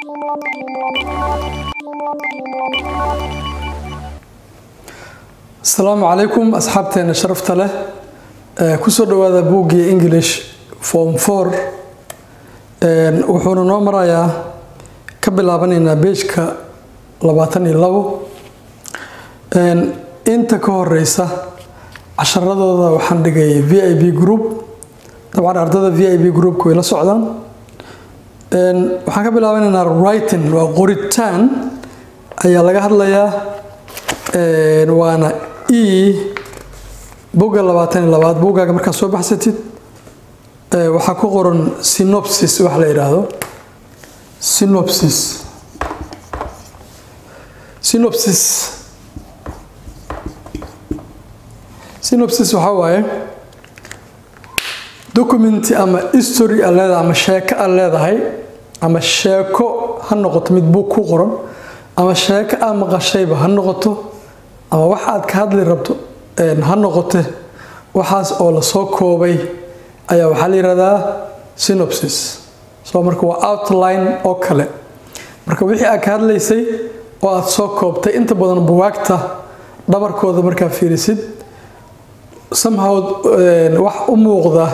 asalaamu calaykum asxaabteena sharafta leh kusoo dhawaada buuggii english form for wuxuuna noo marayaa ka bilaabanaynaa beejka labaatan iyo labo inta ka horeysa casharadooda waxaan dhigay v i b group dabcan ardada v i b groupka way la socdaan waxaan ka bilaabanaynaa writing waa qoritaan ayaa laga hadlayaa waana e bogga labaatan iyo labaad boggaaga markaad soo baxsatid waxaa ku qoran synopsis wax la yidhaahdo synopsis synopsis synopsis waxaa waaye documenti ama history aad leedahay ama sheeko aad leedahay ama sheeko ha noqoto mid bug ku qoran ama sheeko aad maqashayba ha noqoto ama wax aad ka hadli rabto ha noqote waxaas oo lasoo koobay ayaa waxaa la yihahdaa synopsis so marka waa outline oo kale marka wixii aad ka hadlaysay oo aad soo koobtay inta badan buwaagta dhabarkooda markaa fiirisid somehow wax u muuqda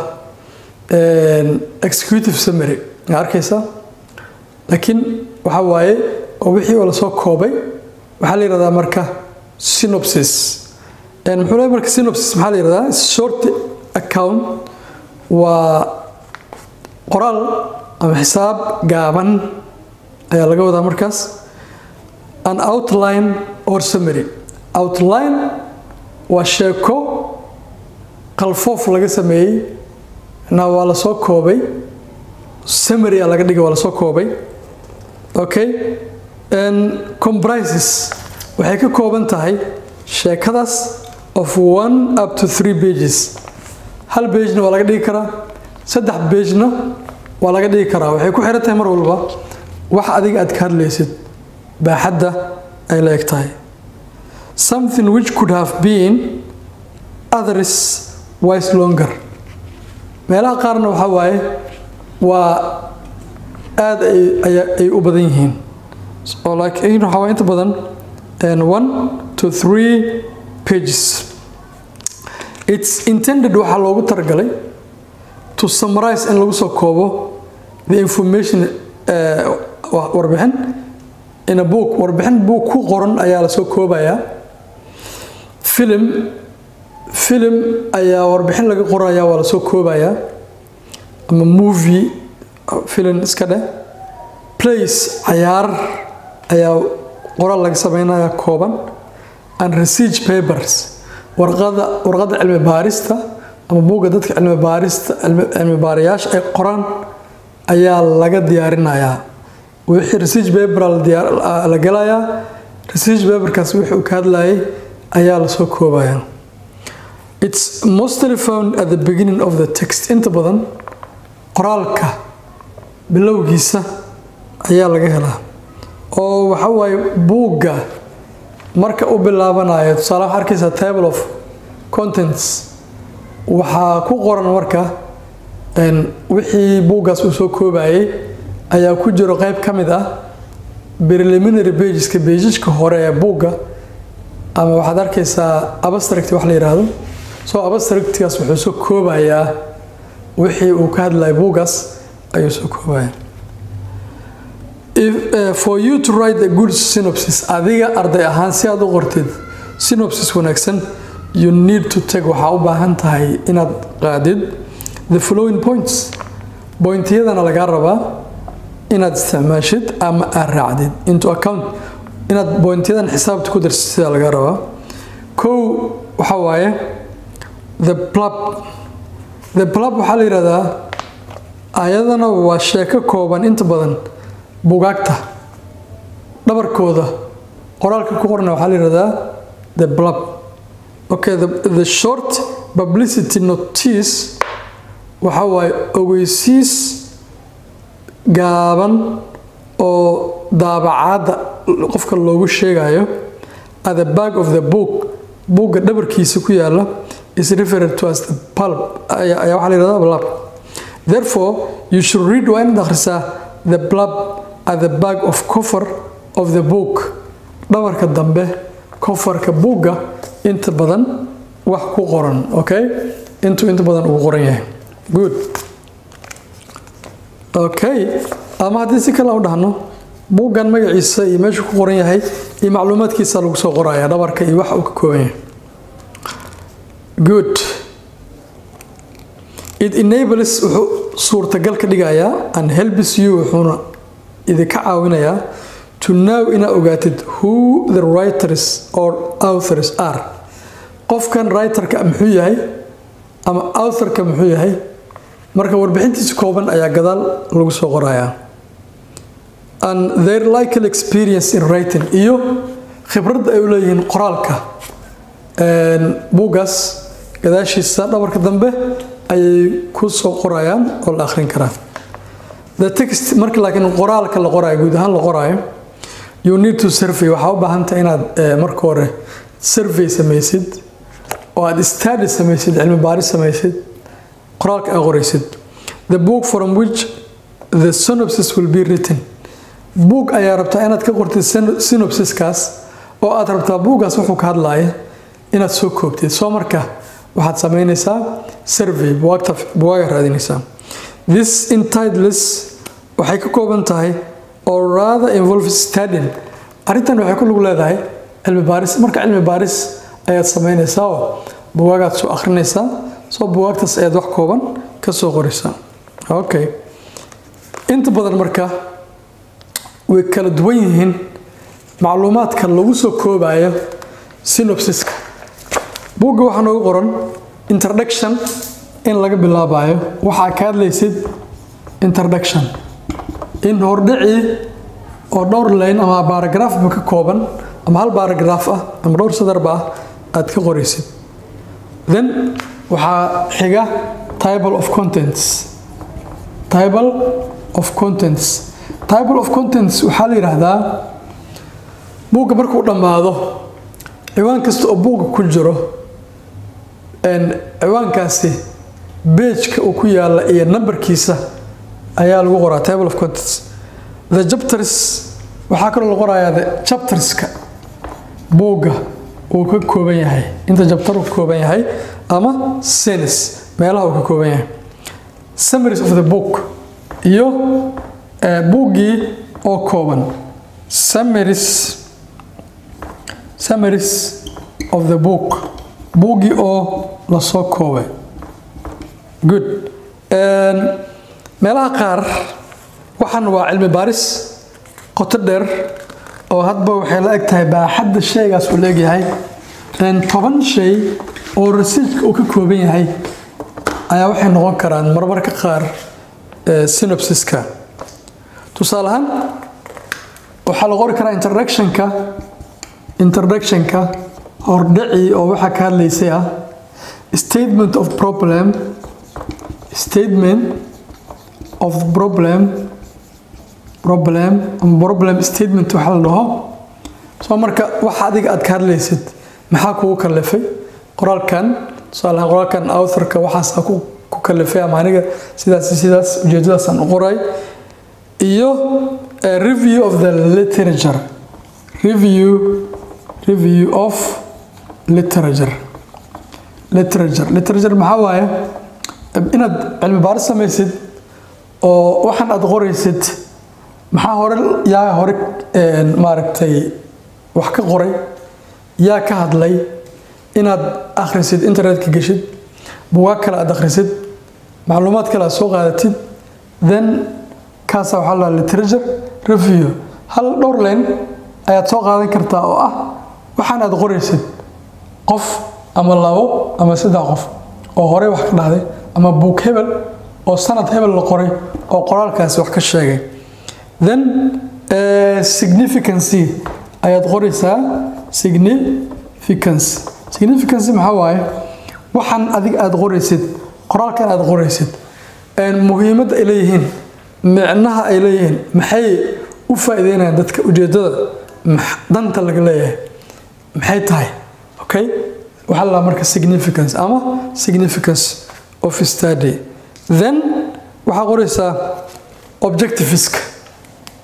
executive summary aa arkaysa laakiin waxaa waaye oo wixii oo lasoo koobay waxaa la yihahdaa marka synopsis muxuu leeyahay marka synopsis maxaa la yihahdaa short account waa qoraal ama xisaab gaaban ayaa laga wadaa markaas an outline or summary outline waa sheeko qalfoof laga sameeyey na waa lasoo koobay summary a laga dhigay waa lasoo koobay okay comprises waxay ka kooban tahay sheekadaas of one up to three pages hal bejna waa laga dhigi karaa saddex bejna waa laga dhigi karaa waxay ku xiran tahay mar walba wax adiga aad ka hadlaysid baaxadda ay la eg tahay something which could have been others wise longer meelaha qaarna waxaa waaye waa aada ay u badan yihiin oo laakiin waxaa waye inta badan one to three pages its intended waxaa loogu talagalay to summarize in lagu soo koobo the information warbixin in a book warbixin book ku qoran ayaa lasoo koobayaa film film ayaa warbixin laga qoraya waa lasoo koobayaa ama movie film iska dheh place cayaar ayaa qoraal laga sameynaya kooban and research papers warqada warqada cilmi baarista ama buugga dadka cilmi baarista cilmi baarayaasha ay qoraan ayaa laga diyaarinayaa wixii research paper la gelayaa research paperkaas wixii uu ka hadlayay ayaa lasoo koobayaa it's mostly found at the beginning of the text inta badan qoraalka bilowgiisa ayaa laga helaa oo waxa waaye buugga marka u bilaabanayo tusaale waxaa arkaysaa table of contents waxaa ku qoran marka wixii buuggaas uu soo koobayay ayaa ku jiro qeyb ka mid ah preliminary pageska bejijka hore ee buugga ama waxaad arkaysaa abstract wax la yidhaahdo so abstractgaas wuxuu soo koobayaa wixii uu ka hadlaya buuggaas ayuu soo koobaya If, uh, for you to write a good synopsis adiga arday ahaan si aad u qortid synopsis wanaagsan you need to take waxaa u baahan tahay inaad qaadid the following points pointyadana lagaa rabaa inaad isticmaashid ama aad raacdid into account inaad pointyadan xisaabta ku darsid sidaa lagaa rabaa kow waxaa waaye the plub the plub waxaa la yihahdaa ayadana waa sheeko kooban inta badan bugaagta dhabarkooda qoraalka ku qorna waxaa la yihahdaa the blub okay the, the short publicity notice waxa waaye ogeysiis gaaban oo daabacaadda qofka loogu sheegayo at the back of the book buugga dhabarkiisa ku yaala is referred to as the pulp ayaa waxaa la yihahdaa blub therefore you should read waa inaad akhrisaa the blub at the back of cover of the book dhabarka dambe kofarka buugga inta badan wax ku qoran okay intuu inta badan ugu qoran yahay good okay ama haddii si kale u dhahno buuggan magaciisa iyo meeshuu ku qoran yahay iyo macluumaadkiisa lagu soo qoraya dhabarka iyo wax uu ka kooban yahay good it enables wuxuu suurtagal ka dhigayaa and helps you wuxuuna idinka caawinayaa to know inaa ogaatid who the writers or authors are qofkan writerka muxuu yahay ama authorka muxuu yahay marka warbixintiisa kooban ayaa gadaal lagu soo qorayaa and their likely experience in writing iyo khibradda ay u leeyihiin qoraalka buuggaas gadaashiisa dhabarka dambe ayay ku soo qorayaan oo la akhrin karaa the text marka laakiin qoraalka la qoraayo guud ahaan la qoraayo you need to survey waxaa u baahantahay inaad marka hore survey samaysid oo aad study samaysid cilmi baaris samaysid qoraalka aad qoraysid the book from which the synopsis will be written book ayaa rabtaa inaad ka qortid synopsiskaas oo aad rabtaa buuggaas wuxuu ka hadlaaya inaad soo koobtid soo marka waxaad samaynaysaa survey buwaaga raadinaysaa this entitles waxay ka kooban tahay oo rather involve studying arrintan waxay ku lug leedahay cilmi baaris marka cilmi baaris ayaad samaynaysaa oo buwaagaad soo akhrinaysaa soo buwaagtaas ayaad wax kooban ka soo qoraysaa okay inta badan marka way kala duwan yihiin macluumaadka lagu soo koobayo synopsiska buugga waxaa noogu qoran introduction in laga bilaabayo waxaa ka hadlaysid introduction in hordhicii oo dhowr layn ama baaragraafba ka kooban ama hal baaragraaf ah ama dhowr sadarba ah aad ka qoraysid then waxaa xiga table of contents table of contents table of contents waxaa la yidhaahdaa buugga markuu dhammaado ciwaan kasta oo buugga ku jiro ciwaankaasi beejka uu ku yaalla iyo nambarkiisa ayaa lagu qoraa table of contents the chapters waxaa kaloo la qorayaa the chapterska buugga uu ka kooban yahay inta chapter uu ka kooban yahay ama senis meelaha uu ka kooban yahay summaries of the book iyo buuggii oo kooban summaries summaries of the book buuggii oo lasoo koobay good meelaha qaar waxaan waa cilmi baaris qoto dheer oo hadba waxay la eg tahay baaxadda shaygaas uu la egyahay toban shay oo rasiijka uu ka kooban yahay ayaa waxay noqon karaan marmarka qaar synopsiska tusaale ahaan waxaa la qori karaa introductionka introductionka hordhicii oo waxaa ka hadlaysay ah statement of problem statement of problem problem ama problem statement waxa la dhaho soo marka waxa adiga aad ka hadlaysid maxaa kugu kalifay qoraalkan tusaale ahaan qoraalkan authorka waxaasaa ku ku kalifay ama aniga sidaas sidaas ujeedadaasaan u qoray iyo review of the literature review review of literature literature literature maxaa waaye inaad cilmi baaris samaysid oo waxaan aad qoraysid maxaa hore yaa hore maaragtay wax ka qoray yaa ka hadlay inaad akhrisid internetka geshid bugaag kale aad akhrisid macluumaad kale aad soo qaadatid then kaasa waxaa la literature review hal dhowr leen ayaad soo qaadan kartaa oo ah waxaan aad qoraysid qof ama labo ama saddex qof oo horey wax ka dhahday ama buug hebel oo sanad hebel la qoray oo qoraalkaasi wax ka sheegay then significancy ayaad qoraysaa significance significance maxaa waaye waxaan adig aad qoraysid qoraalkan aad qoraysid muhiimadda ay leeyihiin micnaha ay leeyihiin maxay u faa'iideynayaan dadka ujeedada danta laga leeyahay maxay tahay okay waxaa la marka significance ama significance of study then waxaa qoraysaa objectiviska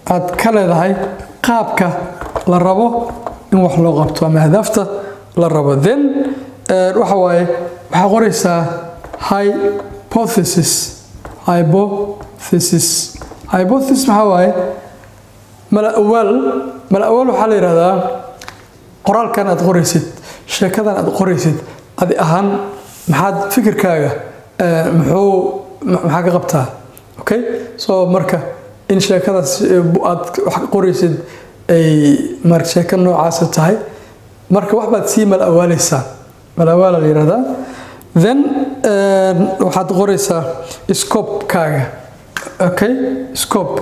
aad ka leedahay qaabka la rabo in wax loo qabto ama ahdaafta la rabo then waxa waaye waxaa qoraysaa hypothesis hypothesis hypothesis maxaa waaye mala-awaal mala-awaal waxaa la yidhahdaa qoraalkan aad qoraysid sheekadan aad qoraysid adi ahaan maxaad fikirkaaga muxuu maxaa ka qabtaa okay so marka in sheekadaas aad wax qoraysid ay mar sheeko noocaasa tahay marka wax baad sii mal-awaaleysaa mal-awaala la yihahdaa then waxaad qoraysaa scopekaaga okay scope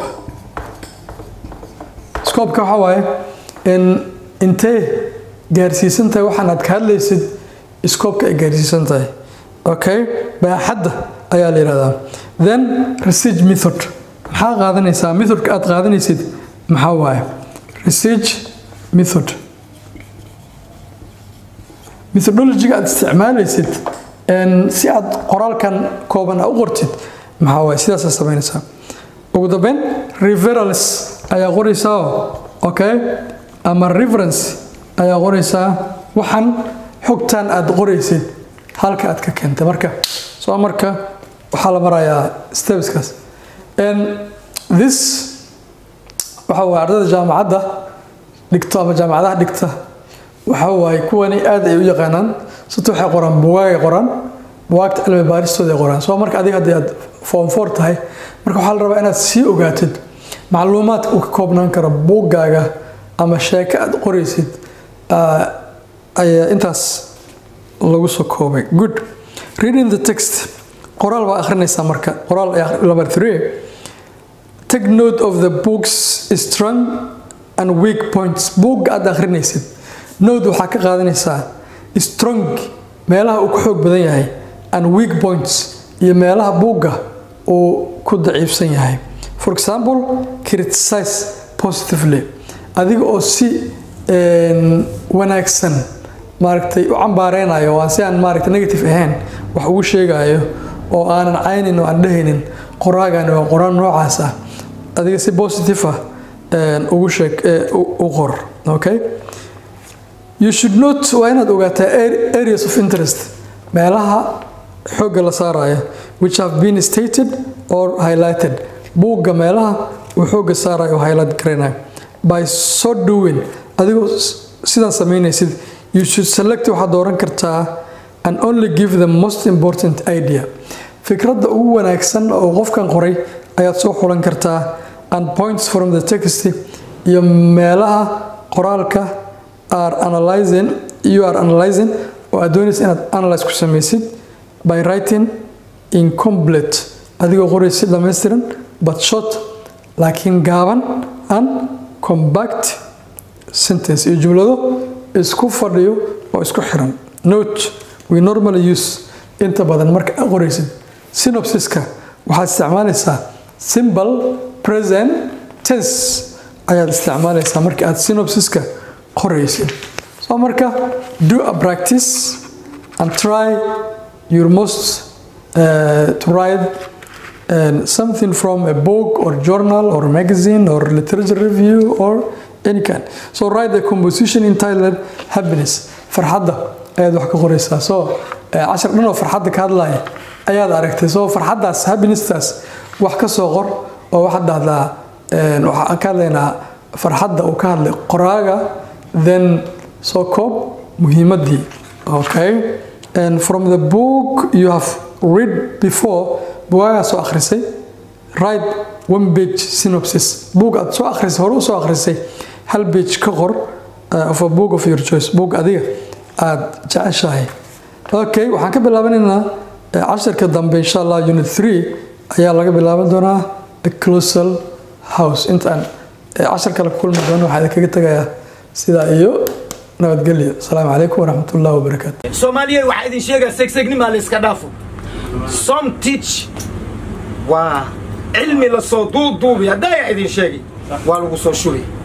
scopeka waxaa waaye in intee gaarsiisan tahay waxaan aad ka hadlaysid scopeka ay gaarsiisan tahay okay baaxadda ayaa la yihahdaa then research method maxaa qaadanaysaa methodka aad qaadanaysid maxaa waaye research method methodologiga aad isticmaalaysid si aad qoraalkan kooban a u qortid maxaa waaye sidaasaa samaynaysaa ugu dambeyn referals ayaa qoraysaa okay ama reference ayaa qoraysaa waxaan xogtan aad qoraysid halka aad ka keentay marka soo marka waxaa la marayaa stepskaas this waxa waaye ardayda jaamacadda dhigto ama jaamacadaha dhigta waxa waaye kuwani aad ay u yaqaanaan sita waxay qoraan bugaagay qoraan bugaagta cilmi baaristooda ay qoraan soo marka adiga haddii aad form four tahay marka waxaa la rabaa inaad sii ogaatid macluumaadka uu ka koobnaan karo buuggaaga ama sheeko aad qoraysid ayaa intaas lagu soo koobay good reading the text qoraal baa akhrinaysaa marka qoraal number three take note of the book's strong and weak points buugga aad akhrinaysid note waxaa ka qaadanaysaa strong meelaha uu ku xoog badan yahay and weak points iyo meelaha buugga uu ku daciifsan yahay for example criticize positively adiga oo si wanaagsan maaragtay u cambaareynaayo waa si aan maaragtay negative ahayn wax ugu sheegayo oo aanan caynin oo aan dhehaynin qoraagani waa qoraan noocaas ah adiga si positive ah ugu sheeg u qor okay you should not waa inaad ogaataa areas of interest meelaha xoogga la saarayo which have been stated or highlighted buugga meelaha uu xoogga saarayo oo highlight garaynayo by so doing adigoo sidaa samaynaysid you should select waxaad dooran kartaa and only give the most important idea fikradda ugu wanaagsan oo qofkan qoray ayaad soo xulan kartaa and points from the text iyo meelaha qoraalka are analyzing you are analyzing oo aad doonaysa inaad analyze ku samaysid by writing incomplete adigoo qoraysa si dhammaystiran but short laakiin gaaban and compact sentence iyo jumlado isku fadhiyo oo isku xiran note we normally use inta badan marka aad qoraysid synopsiska waxaad isticmaalaysaa simple present tense ayaad isticmaalaysaa marka aad synopsiska qoraysid so marka do a practice and try your most uh, to write uh, something from a book or journal or magazine or literature review or any kind so write the composition entitled happiness farxadda ayaad wax ka qoraysaa so cashar dhan oo farxadda ka hadlaya ayaad aragtay so farxaddaas happinessaas wax ka soo qor oo waxaad dhahdaa waxaan ka hadlaynaa farxadda uu ka hadlay qoraaga then soo koob muhiimaddii okay and from the book you have read before bugaagaa soo akhrisay write one page synopsis book aad soo akhrisay hore u soo akhrisay hal page ka qor of a book of your choice book adiga aada jeceshahay okay waxaan ka bilaabanaynaa casharka dambe insha allah unit three ayaa laga bilaaban doonaa closal house intaan cashar kale ku kulmi doono waxaa idinkaga tagayaa sidaa iyo nabadgelyo asalaamu calaykum waraxmat ullahi wabarakaatu soomaaliya waxaa idin sheegaa segsegnima la iska dhaafo som teach waa cilmi lasoo duuduubi haddaa idin sheegi waa lagu soo shubi